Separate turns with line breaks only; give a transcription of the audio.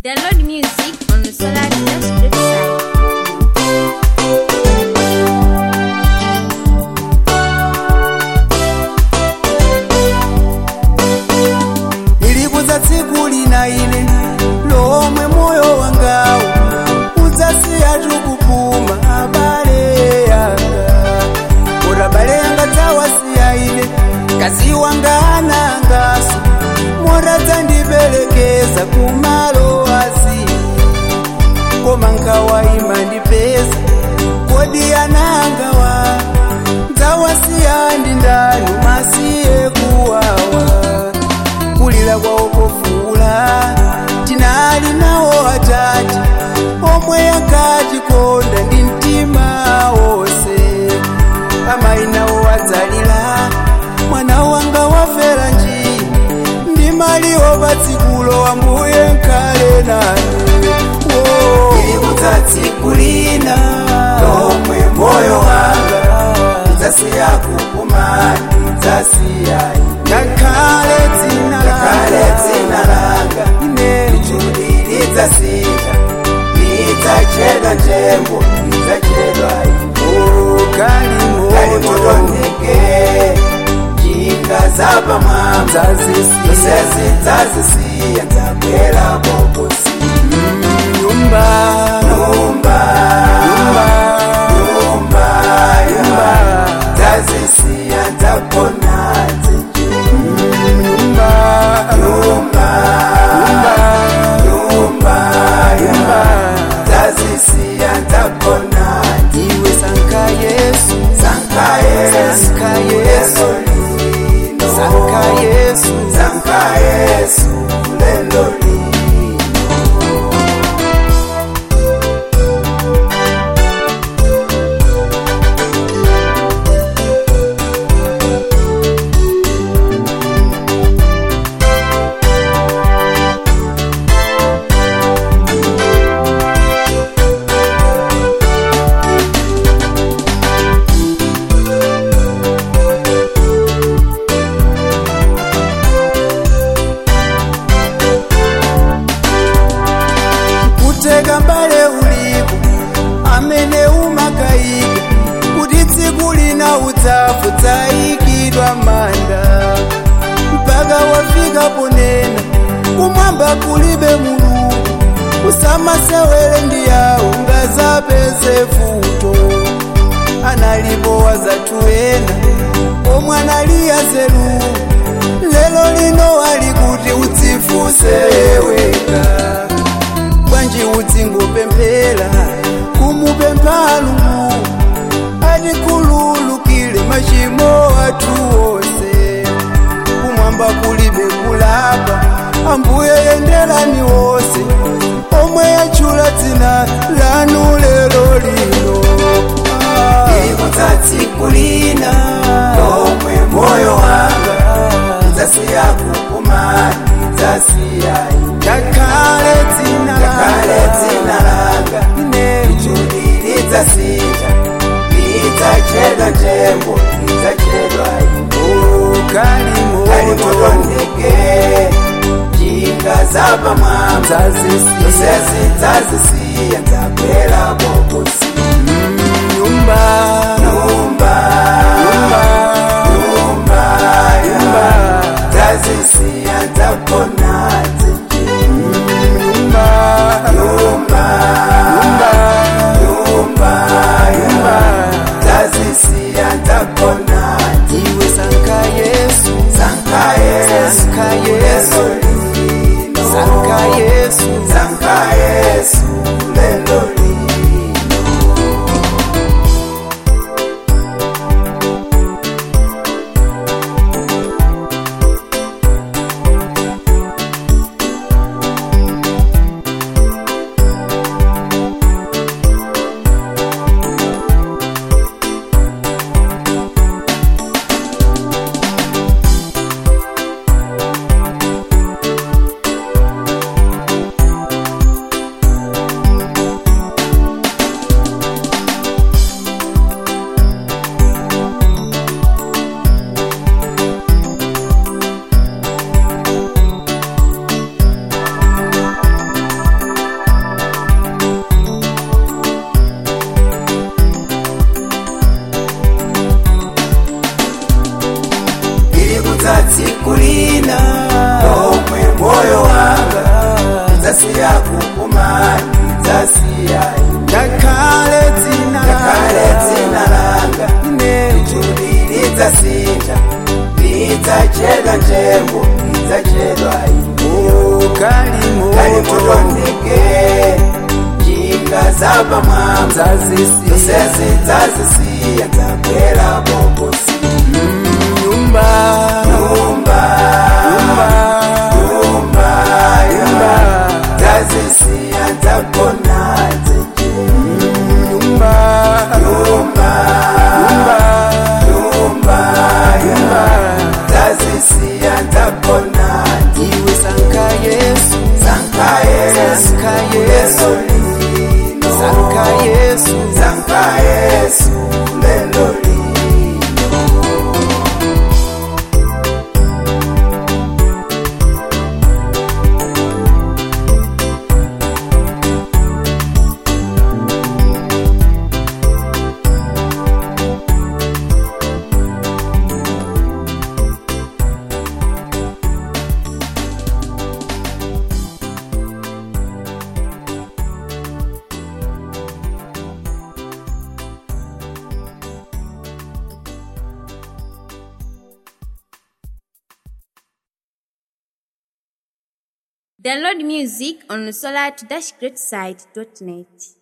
Download music on the Solar Dash website.
nilibuza tsiku lina ine lomwe moyo wangawo udzasiya tukupuma abale yanga kuti abale yanga dzawasiya ine kazi wanga anangaso motadzandiperekeza kumalo asiya koma nkhawa imandipeza kodi anangawa dzawasiya ndi ndani masiye kuwawa kulira kwawo kofuula tinali nawo atati omwe akatikonda ndi mtima wonse amayi nawo adzalira mwana wanga wafera njii ndi maliwo patsikulo ambuye nkhale nanu ilimudzatsi lina lomwe moyo wanga udzasiya kukumani udzasiyayi ngakhale dzina ngakhale dzina langa ine lichudi lidzasita lidzachedwa njembo lidzachedwa kalimo kalimotondeke njinga zapamwamba zosezi dzazisiya dzakwera bokosi nyumba nyumba nyumba nyumba nyumba dzazisiya dzakona nyumba nyumba nyumba nyumba nyumba dzazisiya dzakona iwe sanka yesu sanka yesu sanka yesu sanka yesu sanka yesu lelo lino kuteka mbale ulipo amene umakayika kuti tsiku lina udzafa dzayikidwa manda mpaka wafika ponena kumwamba kulibe mulungu usamasewere ndi yawo ngazapeze futo analipo wazatuena omwe analiya zeru lelo lino ali kuti udzifuseweka bwanji udzingopemphera kumupempha lungu atikhululukire machimo athu onse kumwamba kulibe kulapa ambuye yenderani wonse omwe yatchula dzina lanu lero lino ilimudzatsi lina lomwe moyo wanga udzasiya kukumani udzasiyayi ngakhale dzina ngakhale dzina langa ine lichudi lidzasita lidzachedwa njembo lidzachedwa kalimo kalimotondeke njinga zapamwamba zosezi dzazisiya dzakwera bokosi nyumba nyumba nyumba nyumba nyumba dzazisiya dzakona nyumba nyumba nyumba nyumba nyumba dzazisiya dzakona iwe sanka yesu sanka yesu sanka yesu sanka yesu sanka yesu lelo lino ndikasiya kupuma ndidzasiya
ngakhale dzina
kale dzina langa
ine
ichuli lidzasinja lidzachedwa njengo lidzachedwa
ukali
kali
moto
mutondeke njinga zapamwamba
zazisi
zosezi dzazisiya dzabwera bokosi
nyumba
nyumba
nyumba
nyumba nyumba dzazisiya dzagona dzenje
nyumba
nyumba
nyumba
nyumba nyumba dzazisiya dzagona
iwe sanka yesu
sanka yesu
sanka yesu
lino
sanka yesu
sanka yesu lelo lino
Download music on solar-greatside.net.